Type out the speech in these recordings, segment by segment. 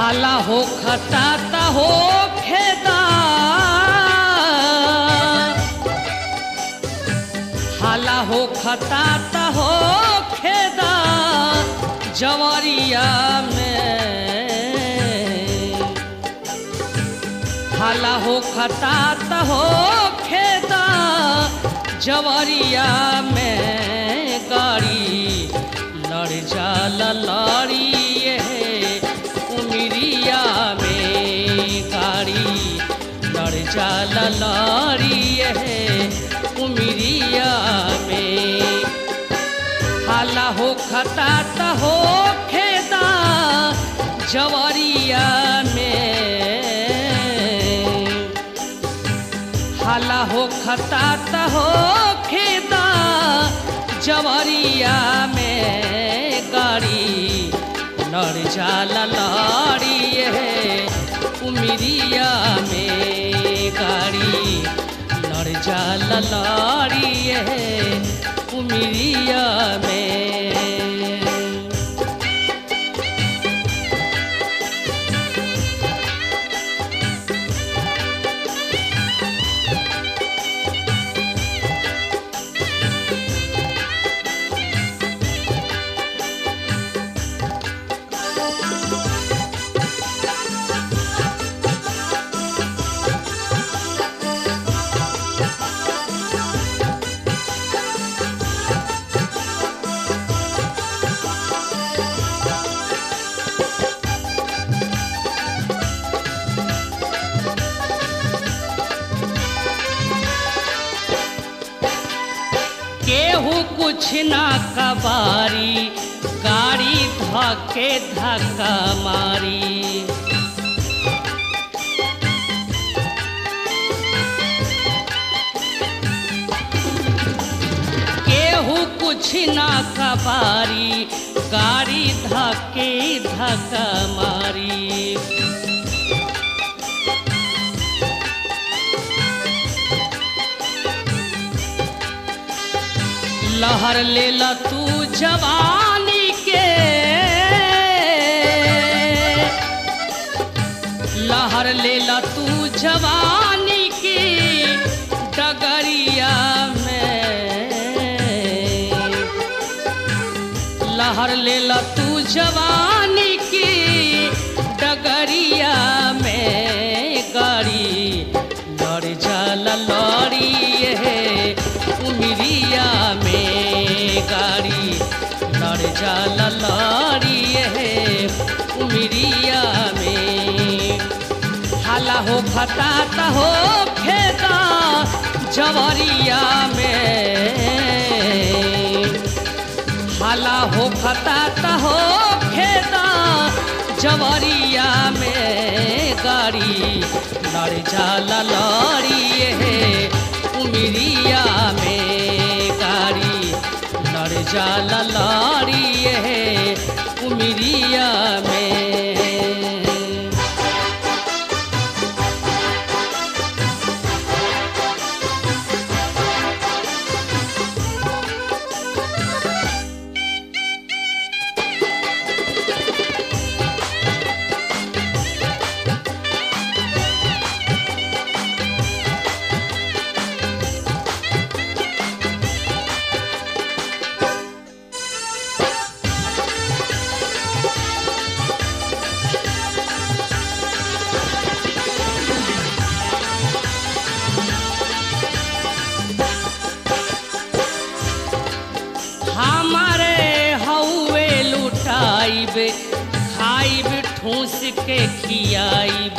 हाला हो खताता हो खेदा हाला हो खताता हो खेदा जवरिया में हाला हो खतात हो खेदा जवरिया में गाड़ी लड़ जाला लड़ी ये उमरिया में गाड़ी लड़ जाला लड़ी ये उमरिया में हाला हो खतात हो खेदा जवरिया में हाला हो खतात हो खेदा जवरिया में गाड़ी लड़ जाला लड़ी है उमरिया में गाड़ी लड़ जाला लड़ी है उमरिया में केहू कुछ ना कबारी गाड़ी धके धक्का मारी केहू कुछ ना कबारी गाड़ी धके धक्का मारी लहर ले ला तू जवानी के लहर ले ला तू जवानी की डगरिया में लहर ले ला तू जवानी की डगरिया में गाड़ी लड़ जाला लड़ी है उमरिया में गाड़ी लड़ जाला लड़ी है उमरिया में हाला हो खताता हो खेता जवरिया में हाला हो खताता हो खेता जवरिया में गाड़ी लड़ जाला लड़ी है उमरिया में गाड़ी लड़ जाला लड़ी है उमरिया में हमारे हौवे लुटाइब खाइब ठूस के खियाइब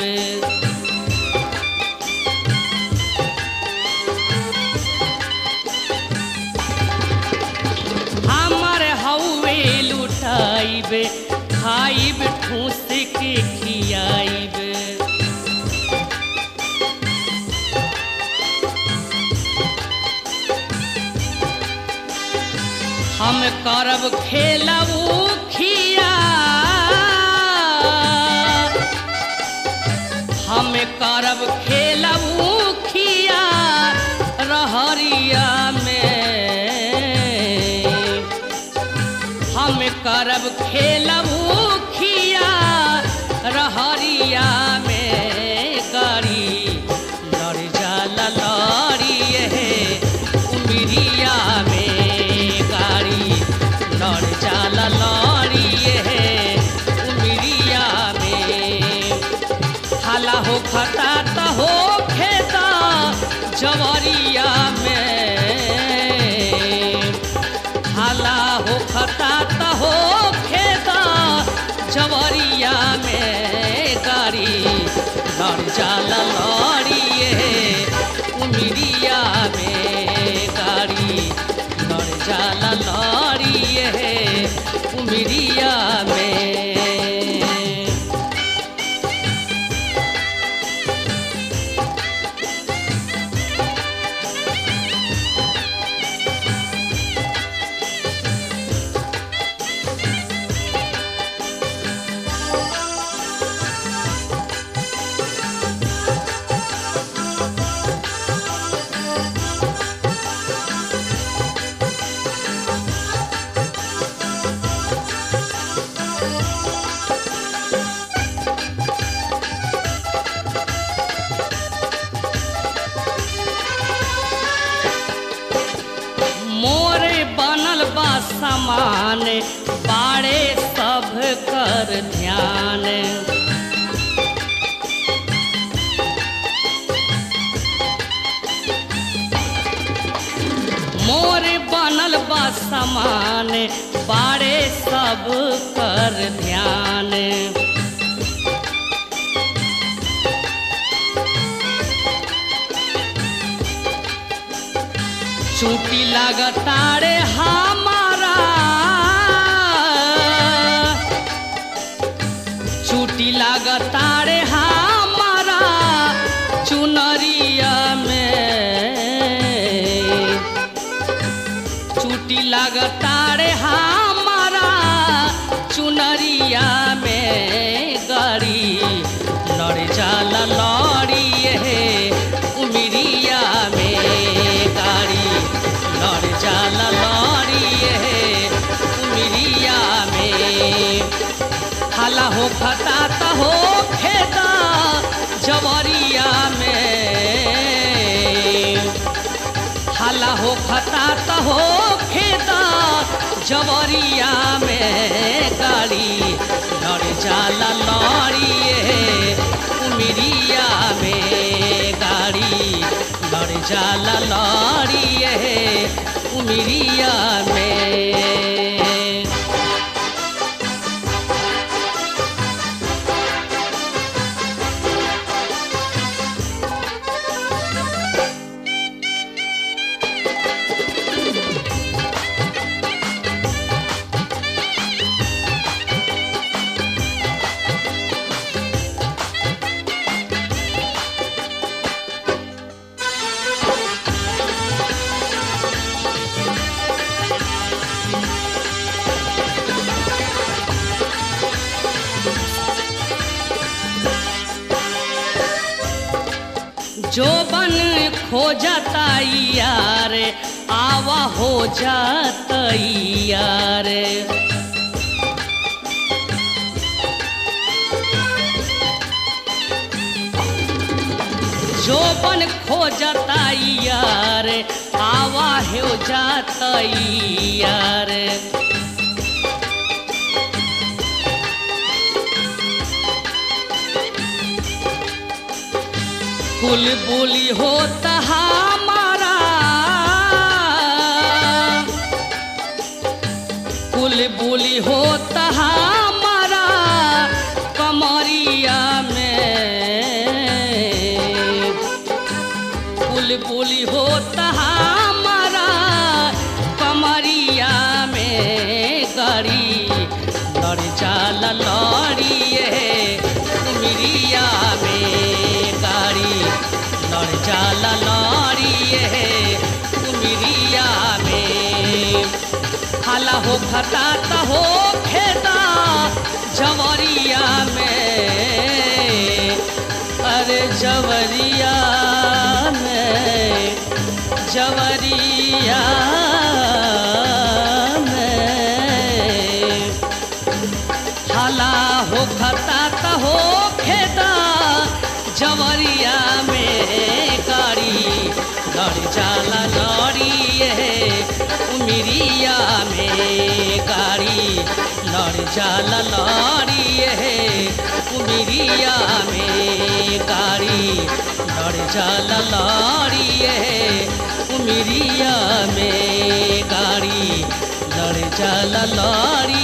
हमारे हौवे लुटाइब खाइब ठूस के खियाइब हम करब खेलबू खिया हम करब खेलबू खिया रहरिया में हम करब खेलबू खिया रहरिया में गाड़ी लड़ जाला लड़ी हे उमरिया में गाड़ी लड़ जाला लड़ी हे उमरिया में हाला हो खता त हो खेता जवरिया में हाला हो खता त हो खेता जवरिया में गाड़ी लड़ जाला लड़ी उमरिया में गाड़ी लड़ जाला लड़ी उमरिया में मोरे बनल बा समान बाड़े सब कर ध्यान मोरे बनल बा समान बाड़े सब कर ध्यान चूटी लगतारे हमारा चूटी लगतारे हमारा चुनरिया में चूटी लगतारे हमारा चुनरिया में गड़ी लड़ जाला लड़ी हे उमरिया में गाड़ी लड़ जाला लड़ी हे उमरिया में हाला हो खता त हो खेता जवरिया में हाला हो खता त हो खेता जवरिया में गाड़ी लड़ जाला लड़ी उमरिया में गाड़ी लड़ जाला लड़ी उमरिया में जो बन खो जाता यार आवा हो जाता यार जो बन खो जाता यार आवा हो जाता यार कुल बोली होता हमारा कुल बोली होता हमारा कमरिया में कुल बोली होता हमारा कमरिया में गड़ी लड़ जाला लड़ी उमरिया में गाड़ी लड़ जाला लड़ी उमरिया में हाला हो खता त हो खेता जवरिया में अरे जवरिया में जवरिया में हाला हो खता त हो उमिरिया में गाड़ी लड़ जाला लड़िए उमिरिया में गाड़ी लड़ जाला लड़िए उमिरिया में गाड़ी लड़ जाला लड़िए